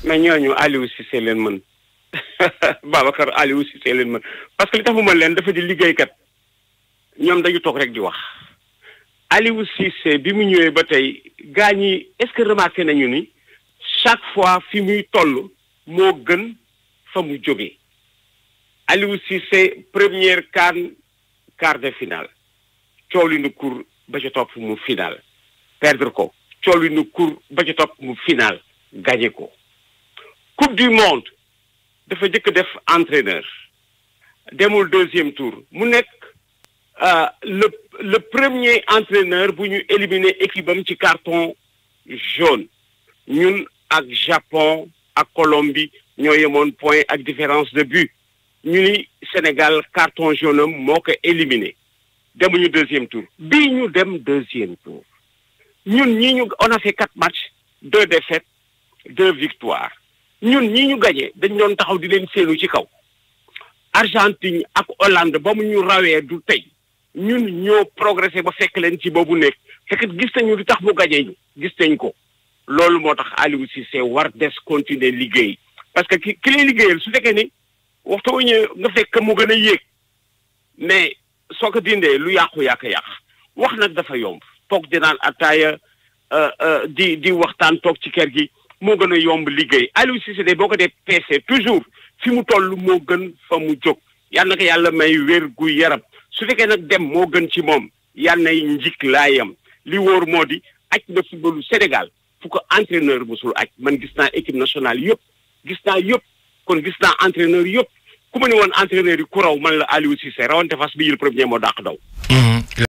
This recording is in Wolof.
mais ñooñu Aliou Cissé leen mën Babacar Aliou Cissé leen mën parce que li tax mu mën leen dafa di liggéeykat ñoom dañu toog rek di wax Aliou Cissé bi mu ñëwee ba tey gaa ñi est-ce que remarqué nañu ni chaque fois fi muy toll moo gën fa mu jógee Aliou Cissé première CAN quart de finale coow li nu kur ba ca topp mu final perdre ko coow li nu kur ba ca topp mu final gagné ko coupe du monde dafa jëkk def entraîneur demul deuxième tour mu nekk le le premier entraîneur bu ñu éliminer équipe am ci carton jaune ñun ak Japon ak Colombie ñoo yemoon point ak différence de but ñu ni Sénégal carton jaune am moo ko éliminé demuñu deuxième tour bii ñu dem deuxième tour ñun ñi ñu on a fait quatre matchs deux défaites deux victoires ñun ñi ñu gagné dañ doon taxaw di leen séenu ci kaw Argentine ak Hollande ba mu ñu rawee du tey ñun ñoo progressé ba fekk leen ci boobu nekk fekk gis nañu li tax mu gagné ñu gis nañ ko loolu moo tax Aliou Cissé war des continuer liggéey parce que ki ki lay liggéeyal su fekkee ni waxtu wu ñu nga fekk mu gën a yéeg mais soo ko dindee lu yàqu yàq yàq wax nag dafa yomb toog di naan ataaya di di waxtaan toog ci kër gi moo gën a yomb liggéey Aliou Cissé de boo ko dee peese toujours fi mu toll moo gën fa mu jóg yal na ko yàlla may wér gu yaram su fekkee nag dem moo gën ci moom yal nay njik laayam li wóor moo di aj na footballu Sénégal fu ko entraîneur musul aj man gis naa équipe nationale yëpp gis naa yëpp kon gis naa entraîneur yëpp ku ma ne woon entraîneur yi ku raw man la Aliou Cissé rawante fas bi jël premier moo dàq daw